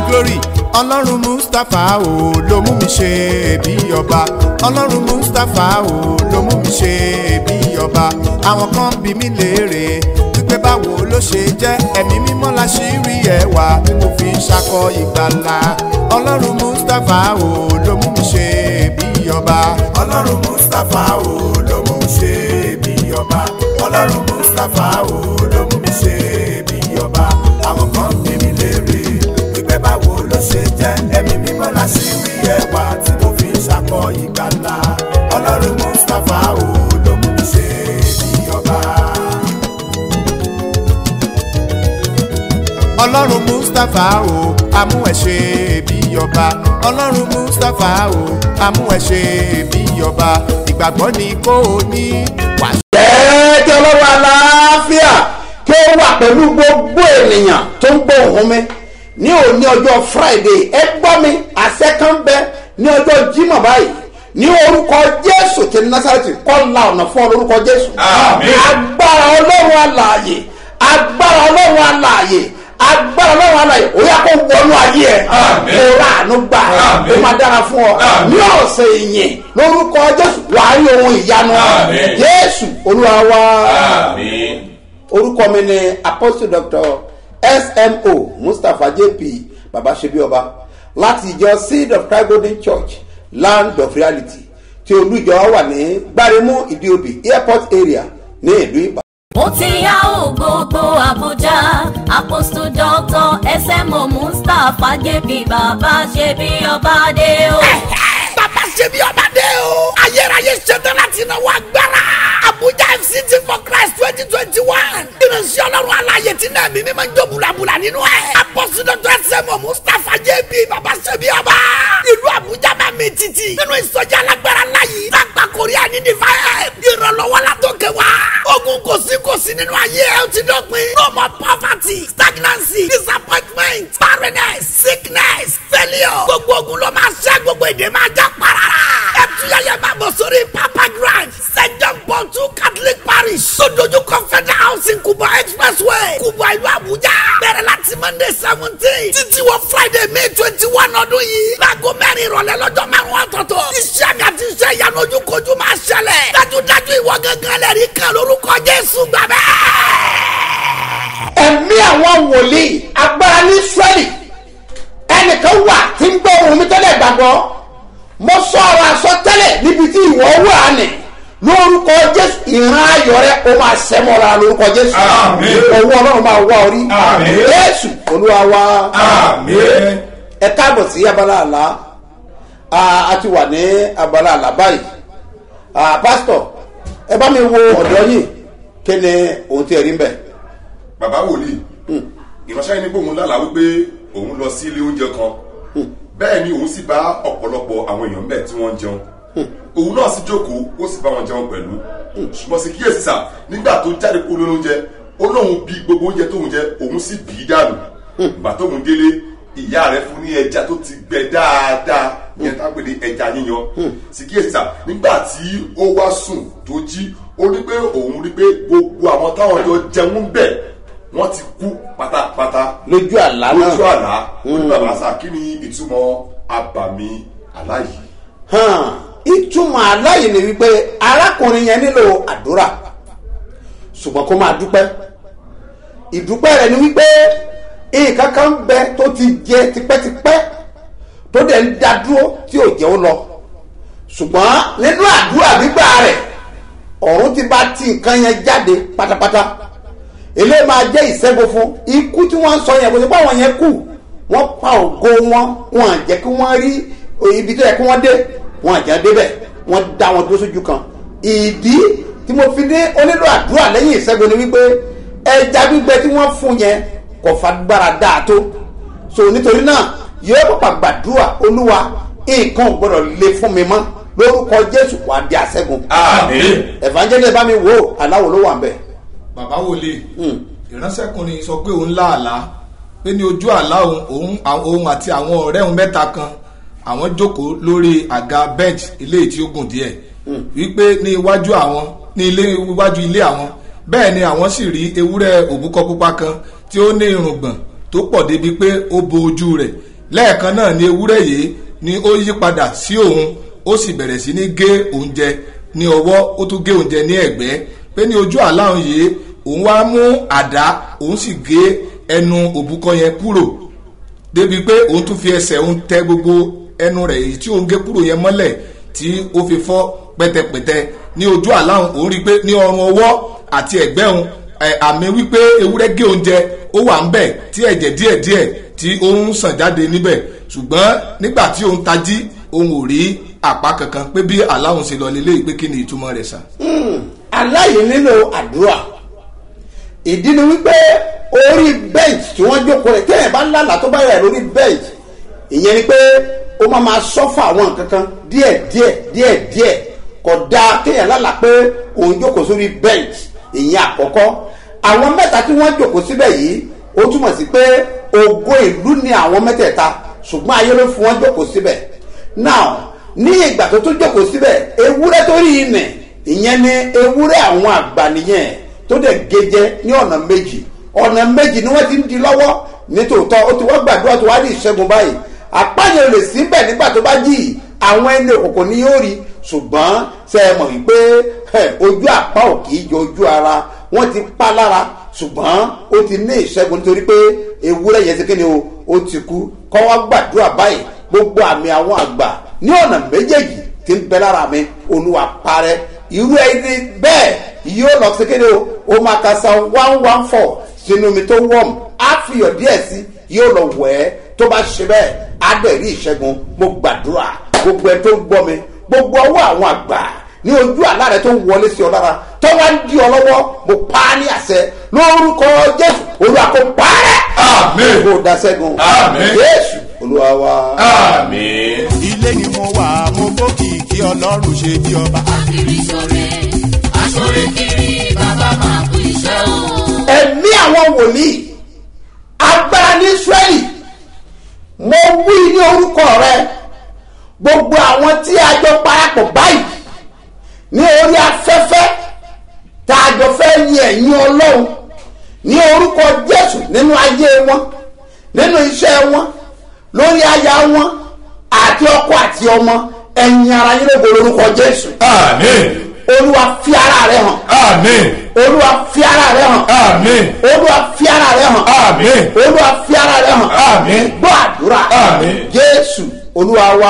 glory ọlọ́run mustapha o ló mú mi ṣe bí ọba ọlọ́run mustapha o ló mú mi ṣe bí ọba àwọn kan bí mi léèrè wípé báwo ló ṣe jẹ́ ẹ̀mí mímọ́ la ṣì rí ẹwà tí mo fi ń ṣakọ ìgbàlà ọlọ́run mustapha o ló mú mi ṣe bí ọba ọlọ́run mustapha o ló mú mi ṣe bí ọba ọlọ́run mustapha o ló mú mi ṣe bí ọba àwọn kan bí mi léèrè wípé báwo ló ṣe jẹ́ ẹ̀mí mímọ́ la ṣì rí ẹwà tí mo fi ń ṣakọ ìgbàlà ọlọ́run mustapha o ló mú mi ṣe bí ọba. ọlọ́run mustapha o amú ẹ ṣe bí ọba ọlọ́run mustapha o amú ẹ ṣe bí ọba ìgbàgbọ́ ni kò ní wàá jẹ́ kí ọlọ́run aláfíà kí ó wà pẹ̀lú gbogbo ènìyàn tó ń gbọ́ ohùn mi ní òní ọjọ́ friday ẹ gbọ́ mi àṣẹ kan bẹ ní ọjọ́ jímọ̀ báyìí ní orúkọ jésù ti násàrẹ́tì kọ́ la ọ̀nà fún ọ lórúkọ jésù Àmín. agbára ọlọ́run alààyè agbára ọlọ́run alààyè agbára ọlọ́run alààyè ó yá kó wọnú ayé ẹ Àmín. kó ráàánú gbà Àmín. ó máa dára fún ọ Àmín. ní ọ̀sẹ̀ ìyìn lórúkọ jésù wàá rí ohun ìyanu Àmín. jésù olúwa wa Àmín. orúkọ mi ni apostle doctor smo mustapha jp babasebioba láti ìjọ seed of christ golden church land of reality tí olùjọ wà ní gbáremú ìdíobì airport area ní ìlú ìbàdàn. ó ti yá ò gbogbo àbújá apostle doctor smo mustapha jp bàbá ṣe bí ọba dé o. bàbá ṣe bí ọba dé o. ayérayé ṣetán láti náwó agbára. abuja fct for christ twenty twenty one. ìránṣẹ́ ọlọ́run aláyè tí náà mímí máa ń jó bulabula nínú ẹ̀. apọ́sí dọ́tọ̀ ẹsẹ̀mọ̀ mustapha jb bàbá ṣe bí ọba. ìlú abuja máa mi títì. nínú ìsọjí alágbára láyé. lágbà korea ní divine. ìrànlọ́wọ́ la tó kẹ́ wa. ogun kò sí kò sí nínú ayé ẹ̀ ó ti dọ̀pin. no more poverty stagnancy disappointment barrenness sickness failure. gbogbo ogun ló máa ṣẹ́ gbogbo èdè máa já parara. ẹ tuyẹyẹ máa bọ̀ sórí papa grand st john paul two catholic parish. sódójú confederal housing kubwa expressway kubwa ìlú abuja. bẹ̀rẹ̀ láti monday seventeen títí wọ friday may twenty one ọdún yìí. láago mẹ́rin ìrọ̀lẹ́ lọ́jọ́ márùn-ún ọ̀tọ̀ọ̀tọ̀. iṣẹ́ àgàtì iṣẹ́ ìyanu ojúkojú máa ṣẹlẹ̀. dájúdájú ìwọ gángan lẹ́rìí kan lórúkọ jésù gbàgbẹ́ ẹ̀mí àwọn wòlíì agbára ní israẹli ẹnìkan wà tí ń gbọ́ ohun mi tẹ́lẹ̀ gbàgbọ́ mo sọ ọ̀rọ̀ àsọtẹ́lẹ̀ níbi tí ìwọ wà ní lórúkọ jésù ìran ayọ̀ rẹ o máa sẹ́mọ́ra lórúkọ jésù Àmín. owó ọlọ́run máa wá orí Àmín. jésù olúwa wa Àmín. ẹ káàbọ̀ sí abala àlá a a ti wà ní abala àlá báyìí Ah, pásítọ̀ ẹ bá mi wo ọ̀dọ́ yìí kí ni ohun tí ẹ rí ń bẹ̀. bàbá wòlíì ìránṣẹ́ yìí ní pé òun lálàá wípé òun lọ sí ilé oúnjẹ kan bẹ́ẹ̀ ni òun sì bá ọ̀pọ̀lọpọ̀ àwọn èèyàn bẹ́ẹ̀ tí wọ́n ń jẹun òun náà sì jókòó ó sì bá wọn jẹun pẹ̀lú ṣùgbọ́n sì kíyèsí sà nígbà tó jáde kó lórí oúnjẹ ó lóun bí gbogbo oúnjẹ tóun jẹ òun sì bì í dànù ìgbà tóun délé ìyá rẹ̀ fún ní ẹja tó ti gbẹ dáadáa yẹn tá a pè ní ẹja yíyan sì kíyèsí sà nígbà tí ó wá sùn tó jí ó rí pé òun rí pé gbogbo àwọn táwọn jọ jẹun bẹ́ẹ̀ wọ́n ti kú pátápátá lójú àlá náà lójú àlá oníbàbà sá kí ni ìtumọ̀ abàmì àlá yìí. hàn ìtumọ̀ aláyè ni wípé arákùnrin yẹn nílò àdúrà ṣùgbọ́n kó máa dúpẹ́ ìdúpẹ́ rẹ̀ ni wípé nǹkan kan bẹ tó ti jẹ tipẹ́tipẹ́ tó dẹ̀ ń dá dúró tí ò jẹ́ ó lọ ṣùgbọ́n nínú àdúrà gbígbà rẹ̀ ọ̀run ti bá ti nǹkan yẹn jáde pátápátá eléyìí máa jẹ́ ìṣẹ́gun fún ikú tí wọ́n ń sọ yẹn kò sí pé àwọn yẹn kú wọ́n pa ògo wọn wọn à jẹ́ kí wọ́n rí ibi tó yẹ kí wọ́n dé wọn à jẹ́ débẹ̀ wọ́n dá wọn dúró sójú kan ìdí tí mo fi ní onílò àdúrà lẹ́yìn ìṣẹ́gun ni wípé ẹja gbígbẹ tí wọ́n fún yẹn kò fagbára dáa tó so nítorí náà yóò pàpà gbàdúrà olúwa nǹkan ò gbọdọ̀ le fún mi mọ́ lórúkọ jésù wàá di àṣẹ́gun Àmín. evangelist bá mi wò ó aláwo ló wà ń bẹ̀. bàbá wòlé ìránṣẹ́kùnrin sọ pé òun láàlá pé ní ojú àlá òun òun àwọn- òun àti àwọn ọ̀rẹ́ òun mẹ́ta kan àwọn jókòó lórí àga bench ilé tí ó gùn díẹ̀ wípé ní iwájú àwọn ní ilé iwájú ilé àwọn bẹ́ẹ̀ ni àwọn sì rí ewúrẹ́ òbúkọ pupa kan tí ó ní irùngbọ̀n tó pọ̀ débi pé ó bo ojú rẹ̀ lẹ́ẹ̀kan náà ni ewúrẹ́ yìí ni ó yí padà sí òun ó sì bẹ̀rẹ̀ sí ní gé oúnjẹ ní ọwọ́ ó tún gé oúnjẹ ní ẹ̀gbẹ́ pé ní ojú àlá òun yìí òun wá mú àdá òun sì gé ẹnu òbúkọ yẹn kúrò débi pé òun tún fi ẹsẹ̀ òun tẹ gbogbo ẹnu rẹ̀ èyí tí òun gé kúrò yẹn mọ́lẹ̀ tí ó fi fọ́ pẹ́tẹpẹ́tẹ ní ojú àlá òun òun rí i pé ní ọrùn ọwọ́ àti ẹ̀gbẹ́ òun ẹ̀, àmì wípé ewúrẹ́ gé oúnjẹ ó wà ń bẹ̀ tí ẹ̀jẹ̀ díẹ̀díẹ̀ tí ó ń sàn jáde níbẹ̀ ṣùgbọ́n nígbà tí òun tají òun ò rí àpá kankan pé bí àlá òun ṣe lọ lélẹ́yìí pé kí ni ìtumọ̀ rẹ̀ sà. aláyè nílò àdúrà ìdí ni wípé orí bench tí wọ́n jókòó rẹ̀ téèyàn bá lálà tó bá yà lórí bench ìyẹn ni pé ó máa máa sọ́fà àwọn nǹkan kan díẹ̀ díẹ̀ díẹ̀ díẹ̀ kò dáa kéèyàn lálà pé òun jókòó sórí bench ìyẹn àkọ́kọ́ àwọn mẹ́ta tí wọ́n jókòó síbẹ̀ yìí ó túmọ̀ sí pé ògo ìlú ni àwọn mẹ́tẹ̀ẹ̀ta ṣùgbọ́n ayé ló fún wọn jókòó síbẹ̀ now ní ìgbà tó tún jókòó síbẹ̀ ewúrẹ́ tó rí inẹ̀ ìyẹn ni ewúrẹ́ àwọn àgbà nìyẹn tó dẹ̀ gẹ́jẹ́ ní ọ̀nà méjì ọ̀nà méjì ni wọ́n ti ń di lọ́wọ́ nítòótọ́ ó ti wá gbàdúrà tó wá ní ìṣẹ́gun báyìí àpáyọ lè síbẹ̀ nígbà tó bá jì í àwọn ẹni òkùnkùn ni yóò rí ṣùgbọ́n ṣe é mọ̀ wípé ẹ̀, ojú àpá ò kì í jọ ojú ara wọ́n ti pa lára ṣùgbọ́n ó ti ní ìṣẹ́gun nítorí pé ewúrẹ́ yẹn ti kí ni o ó ti kú kọ́ wá gbàdúrà báyìí gbogbo àmì àwọn àgbà ní ọ̀nà méjèèjì tí ń bẹ lára mi olúwa parẹ́ irú ẹni bẹ́ẹ̀ yóò lọ sí kéde o ó máa ka san one one four sínú omi tó wọ́ọ̀mù á fi iyọ̀ díẹ̀ sí yóò lọ wẹ̀ ẹ́ tó bá ṣe bẹ́ẹ̀ á dẹ̀ rí ìṣẹ́gun mo gbàdúrà gbogbo ẹ tó ń gbọ́ mi gbogbo ọwọ́ àwọn àgbà ní ojú àlá rẹ tó ń wọlé sí ọ lára tó wá ń di ọ lọ́wọ́ mo pa á ní àṣẹ lórúkọ jésù olúwa kò parẹ́ Àmín. kò dá sẹ́gun Àmín. jésù olúwa wa. àmín. ilé ni mo wà mo gbókìkí ọlọ́run ṣe bí ọba. kiri sore asore kiri bàbá máa kú iṣẹ́ o. ẹ̀mí àwọn wòlíì agbára ní israẹli mo wí ní orúkọ rẹ gbogbo àwọn tí a jọ parapọ̀ báyìí ní orí afẹ́fẹ́ tá a jọ fẹ́ yin ẹ̀yin ọlọ́run ní orúkọ jésù nínú ayé wọn nínú iṣẹ́ wọn lórí aya wọn àti ọkọ àti ọmọ ẹ̀yin ara yín lógo lórúkọ jésù àmín. olúwa fi ara rẹ hàn àmín. olúwa fi ara rẹ hàn àmín. olúwa fi ara rẹ hàn àmín. olúwa fi ara rẹ hàn Àmín. gbọ́ àdúrà Àmín. jésù olúwa wa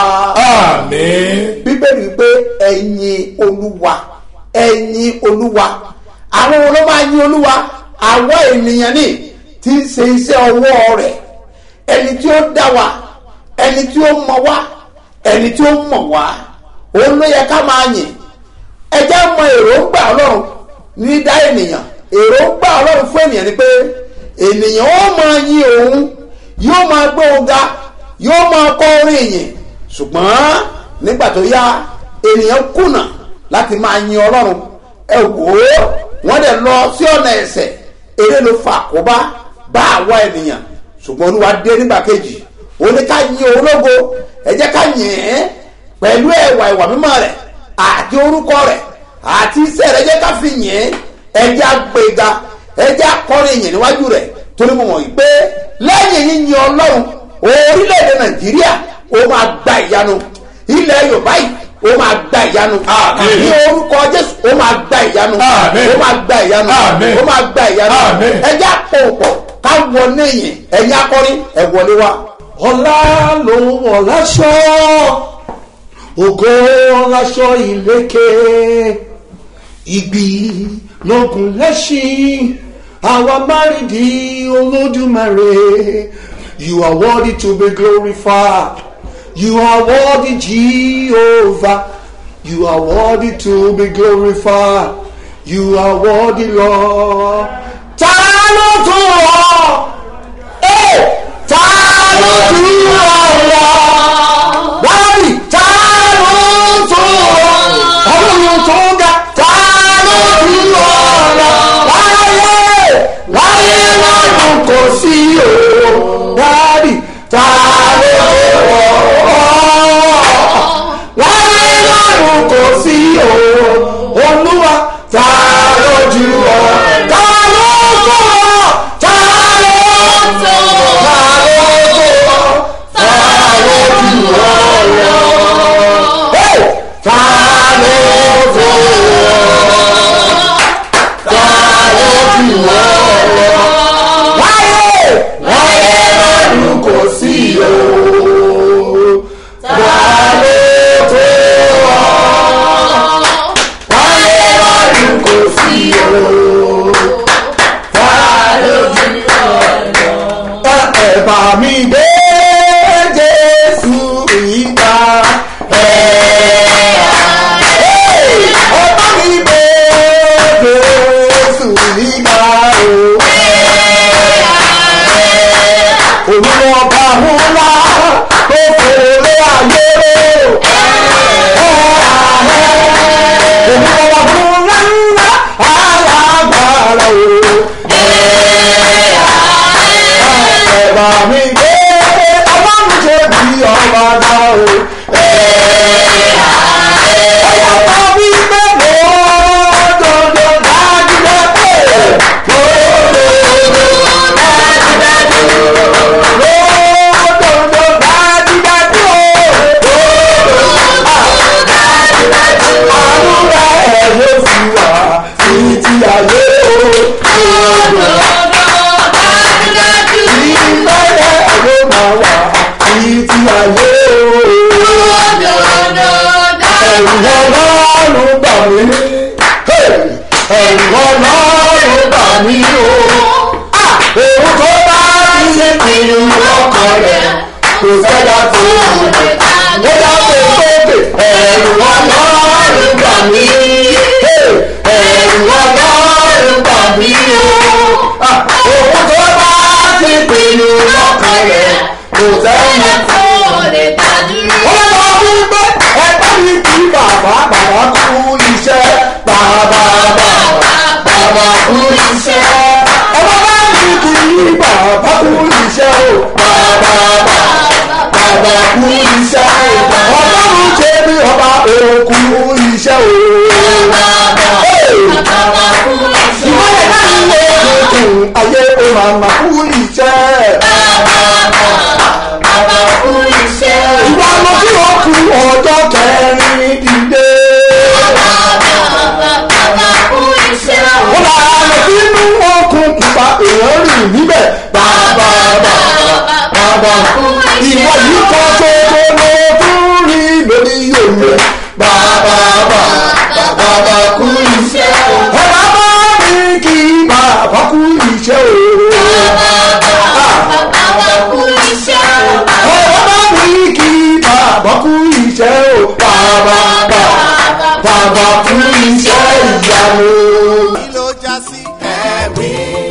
àmín. bíbélì wípé ẹ̀yin olúwa ẹ̀yin olúwa àwọn wo ló máa yin olúwa àwọn ènìyàn ní tí ń ṣe iṣẹ́ ọwọ́ rẹ̀ ẹni tí ó dá wa ẹni tí ó mọ̀ wá ẹni tí ó mọ̀ wá òun ló yẹ ká máa yìn ẹ jẹ́ mọ èròǹgbà ọlọ́run ní dá ènìyàn èròǹgbà ọlọ́run fún ènìyàn ni pé ènìyàn ó máa yin òun yóò máa gbé òun ga yóò máa kọ́ orin ìyìn ṣùgbọ́n nígbà tó yá ènìyàn kùnà láti máa yin ọlọ́run ẹ wò ó wọ́n dẹ̀ lọ sí ọ̀nà ẹ̀sẹ̀ eré ló fa àkóbá bá àwa ènìyàn ṣùgbọ́n olúwa dé nígbà kejì ó ní ká yin òun lógo ẹ jẹ́ ká yìn ín pẹ̀lú ẹ̀wà ìwà mímọ́ rẹ̀ àti orúkọ rẹ̀ àti iṣẹ́ rẹ̀ jẹ́ ká fi yìn ín ẹ jẹ́ àgbéga ẹ jẹ́ akọrin yìn níwájú rẹ̀ torí mo mọ̀ yìí pé lẹ́yìn yíyin ọlọ́run orílẹ̀-èdè nàìjíríà ó máa gba ìyanu ilẹ̀ yorùbá yìí ó máa gba ìyanu Àmín. ní orúkọ jésù ó máa gba ìyanu Àmín. ó máa gba ìyanu Àmín. ó máa gba ìyanu Àmín. ẹ jẹ́ àpòpọ̀ ká wọlé yìn ẹ̀yin akọrin ẹ wọlé wa. ọlá ló wọ̀ láṣọ ògo láṣọ ìlékè ìgbì lógun lẹ́ṣin àwa márìdí olódùmarè you are worthy to be glorified you are worthy jehovah you are worthy to be glorified you are worthy lord ta ló tó ọ ta ló tú ọ̀rọ̀ wáyé ta ló tó ọlọ́run tó ga ta ló tú ọ̀rọ̀ wáyé wáyé lọ́dún kò sí o wáyé ta ló tó ọ̀rọ̀ wáyé lọ́dún kò sí o olúwa ta ló ju ọ̀rọ̀ ta ló tó ta ló tó ta ló tó ta ẹ̀rù ọlọ́run bà mí o. òun tó bá ti ṣe pinnu ọkàn rẹ̀ kò sẹ́dá tó lè dá tó tóbi ẹ̀rù ọlọ́run bà mí. ẹ̀rù ọlọ́run bà mí o. òun tó bá ti pinnu ọkàn rẹ̀ kò sẹ́dá tó lè dá dúró. ó lọ wípé ẹgbẹ́ mi kì í bàbá bàbá kú iṣẹ́ bàbá bàbá bàbá kú iṣẹ́. ọmọ bá mi kì í bàbá kú iṣẹ́ o bàbá bàbá bàbá kú iṣẹ́ o. ọlọ́run ṣe bí ọba òkú iṣẹ́ o. ìwọ́n yẹn náà ń lé tuntun ayé o màmá kú iṣẹ́. ìwà lọ sí òkú ọjọ́ kẹrin dìde. ó là lọ sínú okùn pupa èèyàn rìn níbẹ̀. bàbá bàbá bàbá ìwọ yìí kọ́ ṣoṣo ló tún rí lórí òye. bàbá bàbá bàbá kú iṣẹ́ o. ẹ bá bá mi kí bàbá kú iṣẹ́ o. ẹ bá mi kí bàbá kú iṣẹ́ o. bàbá bàbá bàbá kú iṣẹ́ ìyanu. kí ló já sí ẹ̀rí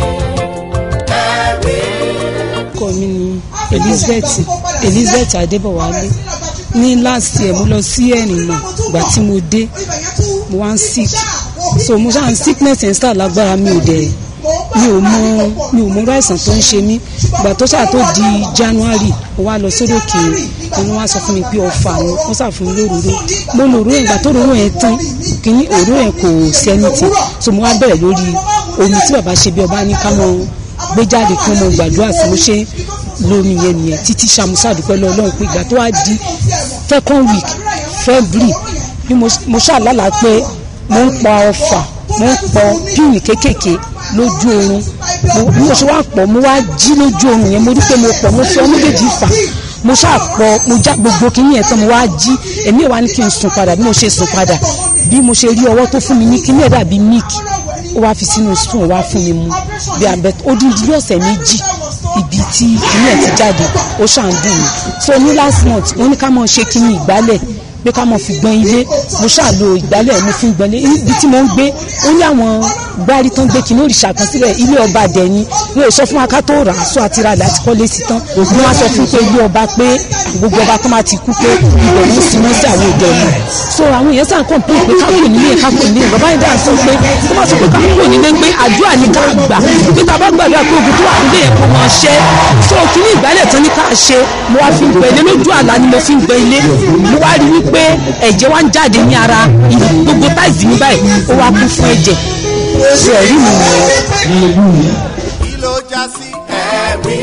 ẹ̀rí. orúkọ mi ni elizabeth elizabeth adébọwálé ní last year mo lọ sí ẹ̀rìnà ìgbà tí mo dé mo wá ń sick so mo ṣáà ń sickness ẹ̀ ń sà lágbára mi ò dẹ̀ mi ò mọ mi ò mọ irú àìsàn tó ń ṣe mí ìgbà tó ṣáà tó di january mo wá lọ sórí òkè ni wọ́n wá sọ fún mi pé ọ̀fà ni wọ́n ṣáà fún mi lóróró mo lòró yẹn ìgbà tó róró yẹn tán kìíní òró yẹn kò sí anything so mo wá bẹ̀rẹ̀ lórí omi tí bàbá ṣe bí ọba ní ká mọ gbé jáde kí wọ́n mọ gbàdúrà sí mo ṣe lómi yẹn nìyẹn títí ṣàmúṣà dúpẹ́ lọ ọlọ́run pé ìgbà tó wá di second week february bí mo mo ṣàlálà pé mo ń pa ọfà mo ń pọ píìnì kéékèèké lójú oorun mo- bí mo ṣe wá pọ̀ mo wá jí lójú oorun yẹn mo rí pé mo pọ̀ mo fi ọmọ méjèèjì fà mo ṣàpọ̀ mo já gbogbo kínní yẹn tán mo wá jí èmi ò wá ní kí n sùn padà bí mo ṣe sùn padà bí mo ṣe rí ọwọ́ tó fún mi ní kínní ẹ̀ dàbí milk ó wá fi sínú spoon ó wá fún mi mu bí abẹ ó dín dín ọ̀sẹ̀ méjì ibi tí kínní ẹ̀ ti jáde ó ṣàn dùn mí so ní last month wọ́n ní ká mọ̀ ṣe kínní ìgbálẹ̀ pé ká mọ̀ fi gbọ́n ilé mo ṣàlò ìgbálẹ̀ mo fi ń gbọ́n ilé ibi tí mo ń gbé ó ní àwọn gbárí tán gbé kínní òrìṣà kan sílẹ̀ ilé ọba dẹ̀ni wọn ò sọ fún wa ká tó rà á sọ àti ra àdá tí kọ́lé sí tán ni wọ́n á sọ fún pé ilé ọba pé gbogbo ọba tó máa ti kú pé ibẹ̀ ló ń sin mọ́ sí àwọn òde ọ̀nà so àwọn èèyàn sàn kàn pé pé ká kò nílé ká kò nílé bàbá yìí dáhùn sọ pé tó bá sọ pé ká kò nílé pé àdúrà ní ká gbà pé tá a bá gbàdúrà pé ogun tó wà nílé yẹn kò mọ̀ ṣẹ́ so kíní ìgbálẹ̀ tán ní ká ṣe mo wá fi ń gbẹ ilé lójú àlá ni mo fi ń gbẹ ilé mo wá rí wípé ẹ̀jẹ̀ wá ń jáde ní ara ìlú gbogbo táìsì mi báyìí ó wá kún fún ẹ̀jẹ̀ ṣe ẹ̀rí mi nìyẹn. kí ló já sí ẹ̀rí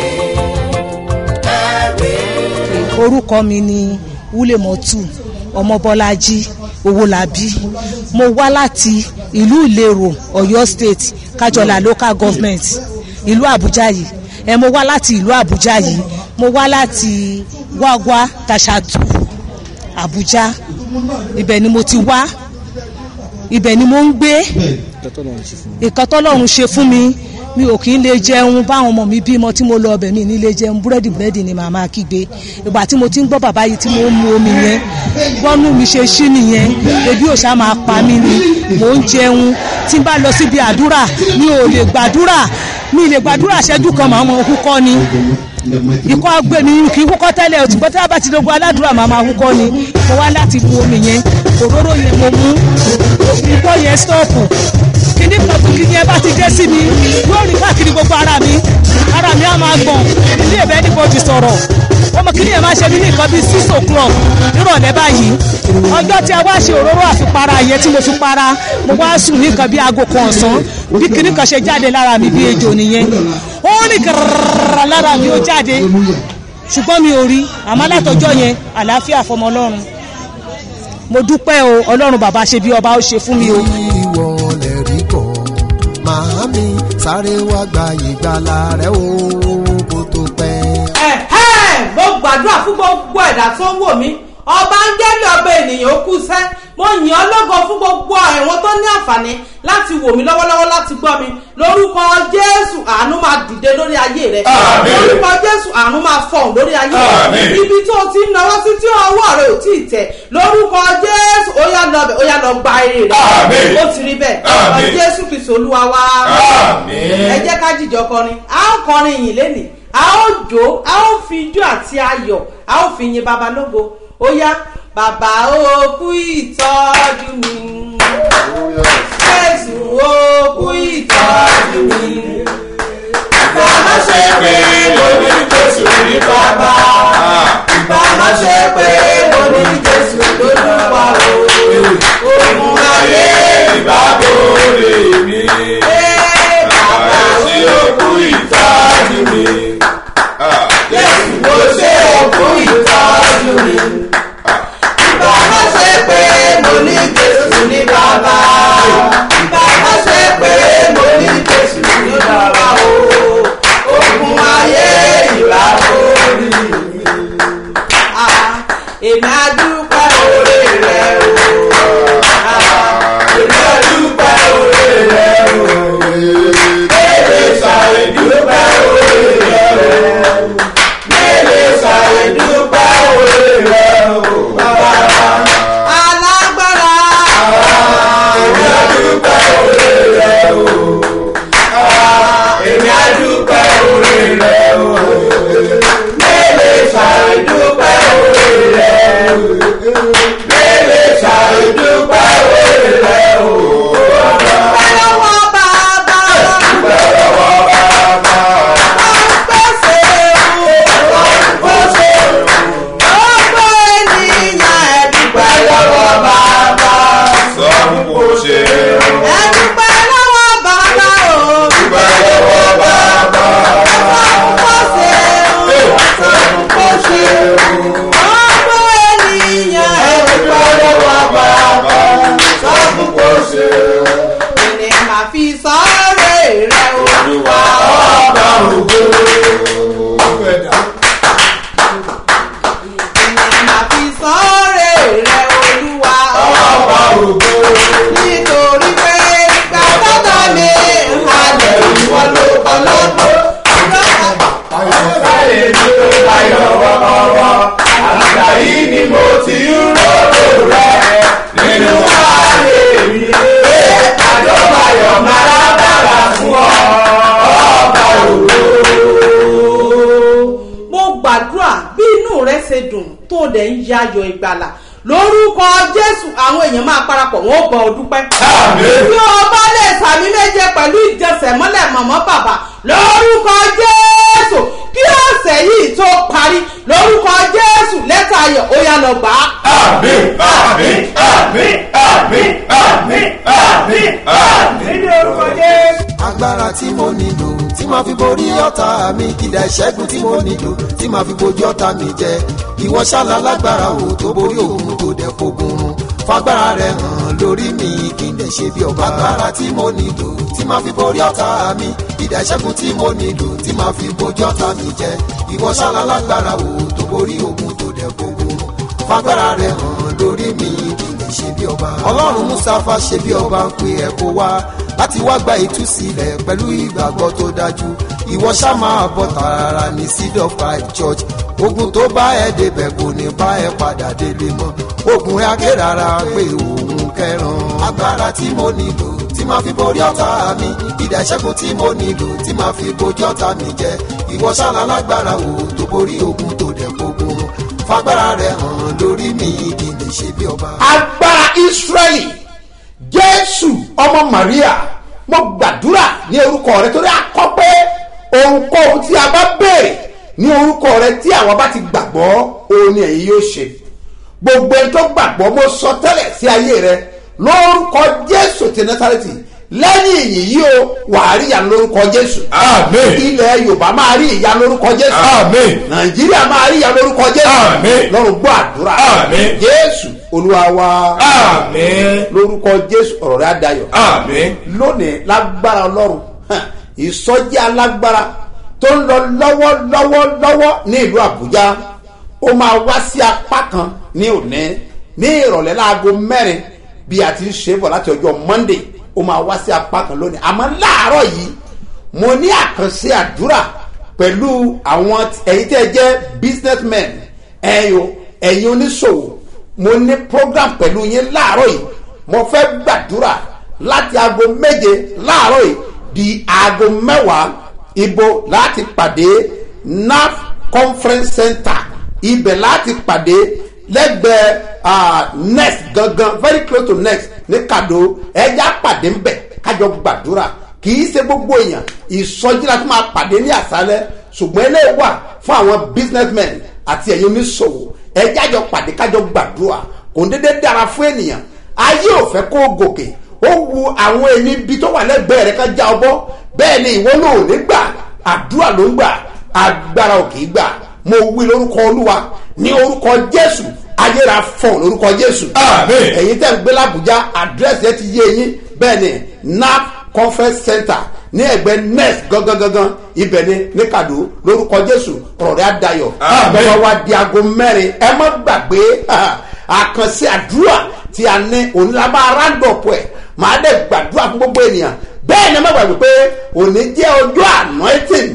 ẹ̀rí. orúkọ mi ni wúlẹ̀mọ́tù ọmọbọ́lájí owólabí mo wá láti ìlú ìlérò ọ̀yọ́ state kájọlá local government ìlú àbújá yìí ẹ mo wá láti ìlú àbújá yìí mo wá láti wáwá tàṣàtù àbújá ibẹ̀ ni mo ti wá ibẹ̀ ni mo ń gbé ìkan tọ́lọ́run ṣe fún mi mi ò kì í lè jẹun báwọn ọmọ mi bímọ tí mo lọ ọbẹ̀ mi ní lè jẹun búrẹ́dì búrẹ́dì ni màmá kígbe ìgbà tí mo ti ń gbọ́ bàbá yìí tí mo ń mu omi yẹn bọ́nú mi ṣe ṣí nìyẹn ebi ò ṣá máa pa mí ni mò ń jẹun tí n bá lọ síbi àdúrà mi ò lè gbàdúrà mi ì lè gbàdúrà ṣẹ́jú kan màá mọ húkọ́ ni ikọ́ agbé mi kì í húkọ́ tẹ́lẹ̀ o ṣùgbọ́n tí a bá ti dogun aládùúrà màá máa húkọ́ ni mo wá láti mu omi yẹn òróró yẹn mo mú ikọ́ yẹn stọ́ọ̀pù kíní kan tó kí yẹn bá ti dé sí mi yóò rí káàkiri gbogbo ara mi ara mi á máa gbọ̀n ilé ìbẹ́ níbodì sọ̀rọ̀ ọmọ kíní yẹn máa ṣe mí ní nǹkan bíi six o'clock nírọ̀lẹ́ báyìí ọjọ́ tí a wá ṣe òróró àfipara yẹn tí mo fi para mo wá sùn ní nǹkan bíi aago kan ọ̀sán bí kíní kan ṣe jáde lára mi bí ejò nìyẹn ó ní gàràrà lára mi ó jáde ṣùgbọ́n mi ò rí àmọ́ látọjọ́ yẹn àlàáfíà fọmọ ọlọ́run mo dúpẹ́ o ọlọ́run bàbá ṣe bí ọba ó ṣe fún mi o. ìwọ lè rí bọ̀ màámi sáré wá gba ìgbàlà rẹ o kó tó pẹ́. ẹ̀hẹ́ mo gbàdúrà fún gbogbo ẹ̀dá tó ń wò mí ọba ń gẹ́lẹ́ ọba ènìyàn ó kú sẹ́ mo yìn ọ́ lógo fún gbogbo àwọn tó ní àǹfààní láti wò mí lọ́wọ́lọ́wọ́ láti gbọ́ mi lórúkọ jésù àánú máa dìde lórí ayé rẹ Àmín. lórúkọ jésù àánú máa fọ̀hún lórí ayé rẹ Àmín. ibi tó o ti ń náwó sí tí ọwọ́ rẹ ò tí ì tẹ̀ lórúkọ jésù ó yá lọ bẹ̀ ó yá lọ gba eré rẹ Àmín. ó ti rí bẹ́ẹ̀ Àmín. ọ jésù kristu olúwa wá Àmín. ẹ jẹ́ ká jìjọ kọrin a ó kọrin yìí lénìí a ó jó a ó fi ijó àti ayọ̀ a ó fi yin baba lógo ó yá bàbá ó kú ìtọ́jú mi jésù ó kú ìtọ́jú mi bàbá ṣe pé mo ní jésù ní bàbá bàbá ṣe pé mo ní jésù lólúwa o òun ayé ìbábòrè mi bàbá tí ó kú ìtajú mi. jésù ló ṣe òkú ìtọ́jú mi. Bàbá ṣe pé mo ní Jésù ní bàbá. Bàbá ṣe pé mo ní Jésù ní bàbá o. Ogun ayé ìbá orí mi. Ah, Èmi á dúpẹ́ oore rẹ̀ o. Ah, Èmi á dúpẹ́ oore rẹ̀ o. Èmi ṣàlẹ̀ dúpẹ́ oore rẹ̀ o. Èmi ṣàlẹ̀ dúpẹ́ oore rẹ̀ o. Bàbá alágbára. Èmi á dúpẹ́ oore rẹ̀ o. Èmi á dúpẹ́ oore rẹ̀ o. Èmi ṣàlẹ̀ dúpẹ́ oore rẹ̀ o. Èmi ṣàlẹ̀ dúpẹ́ oore rẹ̀ o. Dúpẹ́ lọ́wọ́ bàbá. Dúpẹ́ lọ́wọ́ bàbá. Pèsè o. Pèsè o. Gbogbo ènìyàn ẹ dúpẹ́ lọ́wọ́ bàbá. sọ fún kò ṣe Ẹ dúpẹ́ lọ́wọ́ bàbá o. dúpẹ́ lọ́wọ́ bàbá. Pèsè o. Pèsè o. Gbogbo ènìyàn ẹ dúpẹ́ lọ́wọ́ bàbá. sọ fún kò ṣe Ìní màá fi sọ́ọ̀rẹ́ rẹ̀ olúwa ọba ògo. Ìní màá fi sọ́ọ̀rẹ́ rẹ̀ olúwa ọba ògo. nítorí pé gbàgbọ́dọ̀ mi halẹ̀ ìwọ ló ọlọ́gbọ́n. Ayé mi tó láyọ̀ wọ́wọ́wọ́. Àgbà yìí ni mo ti ń ròrò rẹ̀ nínú ayé mi. Àjọbayọ̀ máa dára fún ọ, ọba ògo. mo gbàdúrà bí inú rẹ ṣe dùn tó dẹ̀ ń yayọ̀ ìgbàlà lórúkọ jésù àwọn èèyàn máa parapọ̀ wọn ó bọ̀ ọ́ dúpẹ́. Àmín. bí o bá lè sàmì méje pẹ̀lú ìjẹsẹ̀mọ́lẹ̀ mọ̀mọ́ bàbá lórúkọ jésù kí ọ̀sẹ̀ yìí tó parí lórúkọ jésù lẹ́tà ayọ̀ ó yá lọ gbà á. Àmín, àmín, àmín, àmín, àmín, àmín, àmín ní orúkọ Jésù. agbára tí mo nílò tí máa fi borí ọ̀tá mi kìdá ìṣẹ́gun tí mo nílò tí máa fi bojú ọ̀tá mi jẹ ìwọ ṣáàlà lágbára o tó borí òun tó dẹ̀ fogun run fagbára rẹ hàn lórí mi kí n dẹ̀ ṣe bí ọba agbára tí mo nílò tí máa fi borí ọ̀tá mi kìdá ìṣẹ́gun tí mo nílò tí máa fi bojú ọ̀tá mi jẹ ìwọ ṣáàlà lágbára o tó borí òun tó dẹ̀ fogun run fagbára rẹ hàn lórí mi kí n lè ṣe bí ọba. ọlọ́run mustapha ṣe bí ọba ń pe ẹ̀ kó wá láti wá gba ìtúsílẹ̀ pẹ̀lú ìgbàgbọ́ tó dájú ìwọ ṣá máa bọ̀ tààrà ní seed of five church ogun tó bá ẹ débẹ̀ kò ní bá ẹ padà délé mọ́ ogun rẹ aké rárá pé òun kẹran agbára tí mo nílò tí máa fi borí ọ̀tá mi ìdá ìṣẹ́gun tí mo nílò tí máa fi bojú ọ̀tá mi jẹ ìwọ ṣáná lágbára o tó borí ogun tó dẹ̀ gbógun run fagbára rẹ hàn lórí mi kí n lè ṣe bí ọba. agbára israẹli jésù ọmọ maria mo gbàdúrà ní orúkọ rẹ torí akọ pé ohunkóhun tí a bá béèrè ní orúkọ rẹ tí àwọn bá ti gbàgbọ́ òun ni ẹ̀yin yóò ṣe gbogbo ẹni tó gbàgbọ́ mo sọ tẹ́lẹ̀ sí ayé rẹ lórúkọ jésù ti násàrẹ́tì lẹ́yìn ìyìn yìí o wàá rí ìyanu lórúkọ jésù. Àmín. ilẹ̀ yorùbá máa rí ìyanu lórúkọ jésù. Àmín. nàìjíríà máa rí ìyanu lórúkọ jésù. Àmín. lọ́run gbọ́ àdúrà. Àmín. jésù olúwa wa. Àmín. lórúkọ jésù ọ̀rọ̀ rẹ̀ adayọ̀. Àmín. lónìí lágbára ọlọ́run hàn, ìsọjí alágbára tó ń lọ lọ́wọ́lọ́wọ́lọ́wọ́ ní ìlú àbújá ó máa wá sí apá kan ní òní ní ìrọ̀lẹ́ láago mẹ́rin bí a ti ń ṣe bọ̀ láti ọjọ́ monday ó máa wá sí apá kan lónìí àmọ́ láàárọ̀ yìí mo ní àkànṣe àdúrà pẹ̀lú àwọn ẹ̀yin tẹ́ ẹ jẹ́ businessmen ẹ̀yin o ẹ̀yin oníṣòwò mo ní program pẹ̀lú yín láàárọ̀ yìí mo fẹ́ gbàdúrà láti aago méje láàárọ̀ yìí di aago mẹ́wàá ibo láti pàdé naf conference center ibẹ̀ láti pàdé lẹ́gbẹ̀ẹ́ ah, next gangan very close to next ní kado ẹja pàdé ń bẹ̀ kájọ gbàdúrà kì í ṣe gbogbo èèyàn ìsọjí la tún máa pàdé ní àṣálẹ́ ṣùgbọ́n eléyìí wà fún àwọn businessmen àti ẹ̀yin oníṣòwò ẹja jọ pàdé kájọ gbàdúrà kò ń dédé dára fún ènìyàn ayé ò fẹ́ kó gòkè ó wu àwọn ẹni ibi tó wà lẹ́gbẹ̀ẹ́ rẹ̀ ká já ọ bọ́ bẹ́ẹ̀ ni ìwọ náà ò ní gbà àdúrà ló ń gbà agbára ò kì í gbà mo wí lórúkọ olúwa ní orúkọ jésù ayéra fọ̀n lórúkọ jésù. ẹ̀yin tẹ́ ń gbé làbújá àdírẹ́sì ẹ ti yé yín bẹ́ẹ̀ ni nap conference center ní ẹgbẹ́ next gangan gangan ibẹ̀ ni ní kàdó lórúkọ jésù ọ̀rọ̀ rẹ̀ á dayọ̀. bẹ́ẹ̀ wá di aago mẹ́rin ẹ má gbàgbé àkànṣe àdúrà tí a ní onílàbà arándọ̀pọ̀ ẹ̀ máa dẹ̀ gbàdúrà fún gbogbo ènìyàn bẹ́ẹ̀ ni ẹ má gbàgbé pé òní jẹ́ ọjọ́ anointing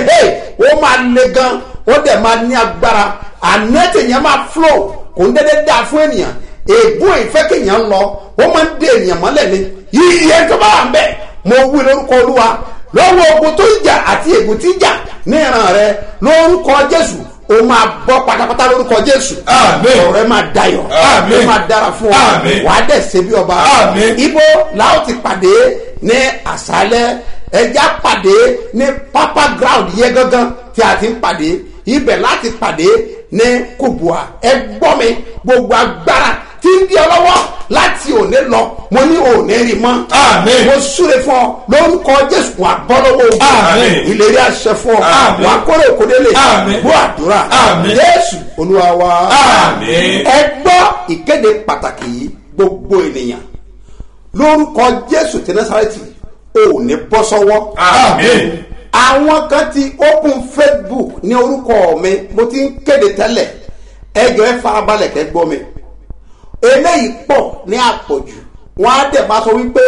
ó máa le gan ó dẹ̀ máa ní agbára anointing yẹn máa flow kò ń dédé dáa fún ènìyàn ègún ìfẹ́ kéèyàn lọ ó máa ń dé ènìyàn mọ́lẹ̀ ni yíyẹ tó bá wà ń bẹ̀ mo wí lórúkọ olúwa lọ́wọ́ ogun tó ń jà àti ègún tí ń jà ní ìran rẹ lórúkọ jésù o máa bọ́ pátápátá lórúkọ jésù ọ̀rọ̀ rẹ máa dayọ̀ ó máa dára fún ọ wàá dẹ̀ ṣe bí ọba ibo làwọn ti pàdé ní àṣálẹ́ ẹja pàdé ní pápá ground yẹ gangan tí a ti ń pàdé ibẹ̀ láti pàdé ní kubua ẹ gbọ́ mi gbogbo agbára tí ń di ọ lọ́wọ́ láti òní lọ mo ní òní rí mọ́ mo súre fún ọ lórúkọ jésù wà bọ́ lọ́wọ́ ogun ìlérí àṣẹ fún ọ wà kórè òkòdélé bó àdúrà jésù olúwa wa ẹ gbọ́ ìkéde pàtàkì yìí gbogbo ènìyàn lórúkọ jésù tí násàrẹ́tì ò ní bọ́ sọ́wọ́ àwọn kan ti open facebook ní orúkọ mi mo ti ń kéde tẹ́lẹ̀ ẹjọ́ ẹ farabalẹ̀ kẹ́ gbọ́ mi eléyìí pọ̀ ní àpọ̀jù wọ́n á dẹ̀ máa sọ wípé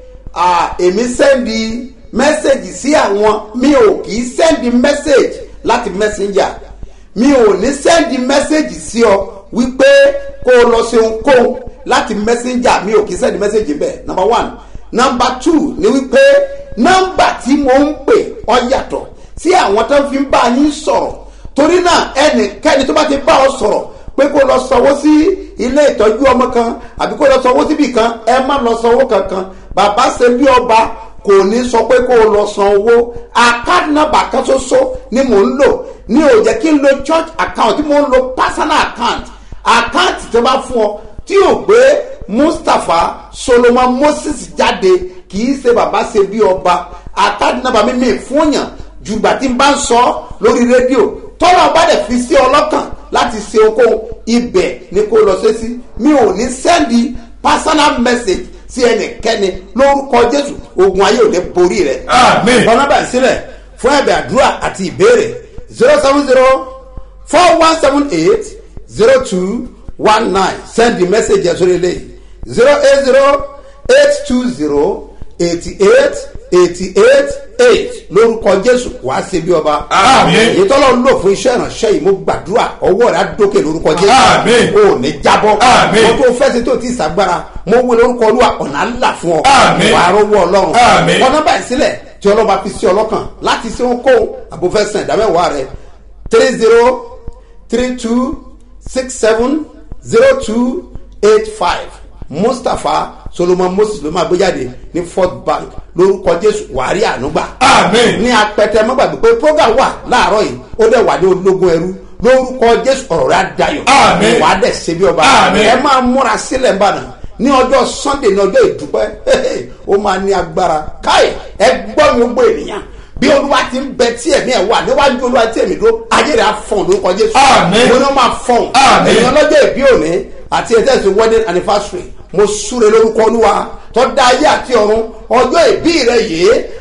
èmi sẹ́ndì mẹ́sẹ̀gì sí àwọn mi ò kì í sẹ́ndì mẹ́sẹ̀gì láti messenger mi ò ní sẹ́ndì mẹ́sẹ̀gì sí ọ wípé kó o lọ ṣe ohunkóhun láti messenger mi ò kì í sẹ́ndì mẹ́sẹ̀gì bẹ́ẹ̀ number one number two ni wípé nọ́mbà tí mo ń pè ọ yàtọ̀ sí àwọn tó ń fi bá yín sọ̀rọ̀ torí náà ẹnikẹ́ni tó bá ti bá ọ sọ̀rọ̀ pé kó lọ sanwó sí ilé ìtọ́jú ọmọ kan àbí kó lọ sanwó síbì kan ẹ má lọ sanwó kankan bàbá ṣe bí ọba kò ní sọ pé kó lọ san owó account number kan ṣoṣo ni mò ń lò ní ò jẹ́ kí n lo church account tí mò ń lo personal account account tó bá fún ọ tí ò gbé mustapha solomon moses jáde kì í ṣe bàbá ṣe bí ọba account number mi mi fún yàn jùgbà tí n bá ń sọ lórí rédíò tọ́lá bá dẹ̀ fi sí ọlọ́kàn láti ṣe okòwò ibẹ̀ ni kò lọ sí sí mi ò ní sẹ́ndì personal message sí ẹnikẹ́ni lórúkọ jésù ogun ayé ò ní borí rẹ̀. ọ̀nà bá sílẹ̀ fún ẹ̀bẹ̀ àdúrà àti ìbéèrè zero seven zero four one seven eight zero two one nine send the message ẹ̀ sórí ilé zero eight zero eight two zero eighty eight eighty eight eight lórúkọ jésù wàá ṣe bí ọba. èyí tọ́lọ́ ń lò fún iṣẹ́ ìránṣẹ́ yìí mo gbàdúrà ọwọ́ rẹ̀ á dókè lórúkọ jésù. o ò ní jábọ́. mo tó fẹ́ sí tó ti sàgbára mo wí lórúkọ olúwa ọ̀nà ńlá fún ọ. wàá rọwọ́ ọlọ́run. ọ̀nà báyìí sílẹ̀ tí ọlọ́ba fi sí ọlọ́kàn láti ṣe kó àbúfẹ́ sàn ìdámẹ́wàá rẹ̀ three zero three two six seven zero two eight five mustapha solomon moses ló máa gbé jáde ní fort bank lórúkọ jésù wàárí ànúgbà. ní apẹtẹ mọ́gbàgbé pé program wà láàárọ̀ yìí ó dẹ̀ wà ní ológun ẹrú lórúkọ jésù ọ̀rọ̀ rẹ̀ á dayọ̀ wàá dẹ̀ ṣe bí ọba ẹ máa múra sílẹ̀ nbàdàn ní ọjọ́ sunday ní ọjọ́ ìdúpẹ́ ó máa ní agbára káì ẹ gbọ́ mi ó gbọ́ ènìyàn bí olúwa ti ń bẹ tí ẹ̀mí ẹ̀ wà níwájú olúwa tí ẹ̀mí dúró ayé rẹ̀ á fọ̀n lórúkọ jésù mo ní wọ́n máa fọ̀n èèyàn lọ́jọ́ ìbí òní àti ẹ̀jẹ̀ ìsìn wedding anniversary mo súre lórúkọ olúwa tó dá ayé àti ọ̀run ọjọ́ ìbí rẹ yìí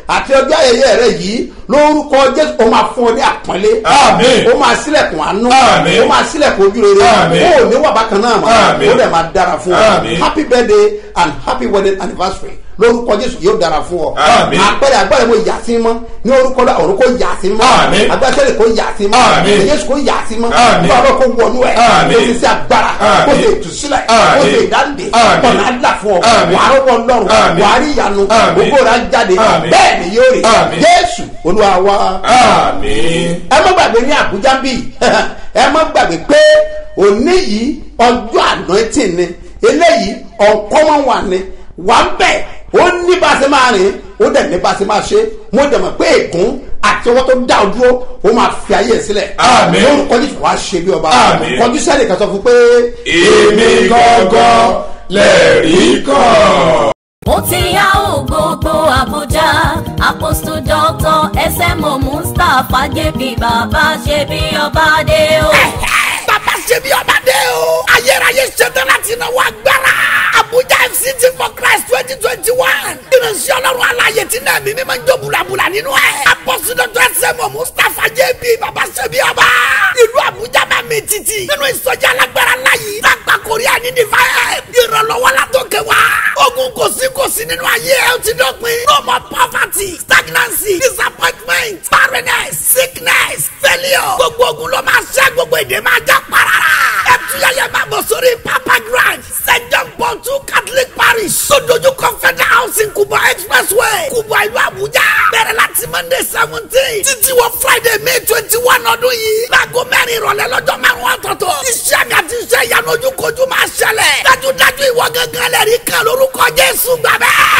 àti ọjọ́ ayẹyẹ rẹ yìí lórúkọ jésù ó máa fún ọ ní àpọ́nlé Àmín. ó máa sílẹ̀kùn àánú Àmín. ó máa sílẹ̀kùn ojú rere Àmín. ó ò ní wà bákan náà mọ́ Àmín. ó dẹ̀ máa dára fún ọ Àmín. happy birthday and happy wedding anniversary lórúkọ jésù yóò dára fún ọ Àmín. àpẹẹrẹ agbára mo yà sí mọ́ ní orúkọ náà ọ̀run kò yà sí mọ́ Àmín. agbára tẹ́lẹ̀ kò yà sí mọ́ Àmín. jésù kò yà sí mọ́ Àmín. bàbá kò wọnú ẹ̀ Àmín. kò sì sí agbára kò Àmín. sì ìtúsílẹ̀ kò Àmín. sì ìdáǹdè Àmín. ọ̀nà àdá fún ọ Àmín. wàá rọ́wọ́ lọ́rùn Àmín. wàá rí ìyanu Àmín. ògbó rà jáde Àmín. bẹ́ẹ̀ ni yóò rí Àmín. jésù olúwa wa àmín. ẹ má gbàgbé ní àbújá bí ẹ má gbàgbé pé òní yìí ọjọ́ anointing ni eléyìí uncommon one ni wà ń bẹ̀ ó ní bá a ṣe máa rìn ó dẹ̀ ní bá a ṣe máa ṣe mo dẹ̀ mọ̀ pé ègún àti ọwọ́ tó dá o dúró ó máa fi ayé ẹ̀ sílẹ̀ Àmín. lórúkọ jésù wàá ṣe bí ọba Àmín. kọjú sẹ́ni kan sọ fún pé. èmi gangan lẹ́rìí kan. ó ti yá ò gbogbo àbújá apostle doctor smo mustapha jp bàbá ṣe bí ọba dé o. bàbá ṣe bí ọba dé o. ayérayé ṣetán láti náwó agbára. abuja fct for christ twenty twenty one. ìrìnsì ọlọ́run aláyè tí náà mímí máa ń jó bulabula nínú ẹ̀. apọ́sídọ́tò ẹsẹ̀mọ̀ mustapha jb bàbá ṣe bí ọba. ìlú abuja máa mi títì. nínú ìsọjí alágbára láyé. lágbà korea ní divine. ìrànlọ́wọ́ la tó kẹ́ wa. ogun kò sí kò sí nínú ayé ẹ̀ ó ti dọ̀pin. no more poverty stagnancy disappointment barrenness sickness failure. gbogbo ogun ló máa ṣẹ́ gbogbo èdè máa já parara. ẹ tuyẹyẹ máa bọ̀ sórí papa grand st john paul two catholic parish. sódójú confederal housing kubwa expressway kubwa ìlú abuja. bẹ̀rẹ̀ láti monday seventeen títí wọ friday may twenty one ọdún yìí. láago mẹ́rin ìrọ̀lẹ́ lọ́jọ́ márùn-ún ọ̀tọ̀ọ̀tọ̀. iṣẹ́ àgàtì iṣẹ́ ìyanu ojúkojú máa ṣẹlẹ̀. dájúdájú ìwọ gángan lẹ́rìí kan lórúkọ jésù gbàgbẹ́.